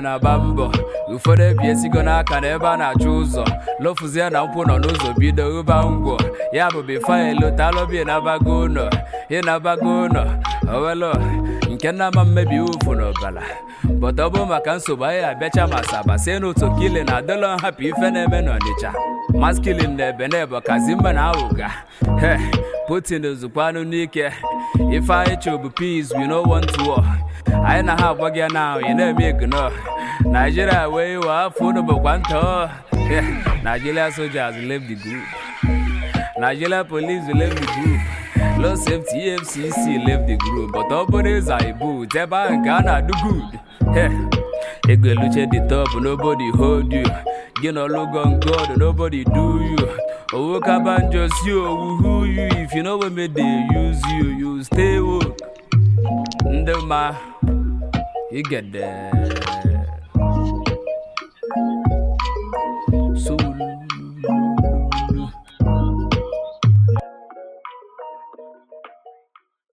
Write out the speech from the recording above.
na-agba mbọ ụfọdụ ebiesigo n'aka na ebe a na-achụ ụzọ lofuzie na nkwụ nọ n'ụzọ bido ụba ngwọ ya bụ bifo elotalụbi ịnabago ụlọ ịnabago ụlọ owelo nke nna ma mmebi ufu n'ọbala bọta ọ bụ maka nsogbu anyị abịacha ma saba sie n'otu kili na adịlọ nhapụ ife na-eme n'ọnịcha maskilin na ebe na ebo kazi mma na awụga he putin zụkwanụ n'ike ife anyị chọbụ peace we no want war anyị na ha agwa gị na ị na-eme ignore Nigeria wee iwe afọ unu bụkwa ntọ Yeah, Nigeria soldiers leave the group Nigeria police leave the group Law safety EFCC leave the group but ọ bụrụ ịza ibu ebe ahụ nke a na-adụ good Yeah. ego eluche the top nobody hold you gị na ọlụgo god nobody do you owo kabanjo si owu who you if you know when they use you you stay woke ndị ma you get there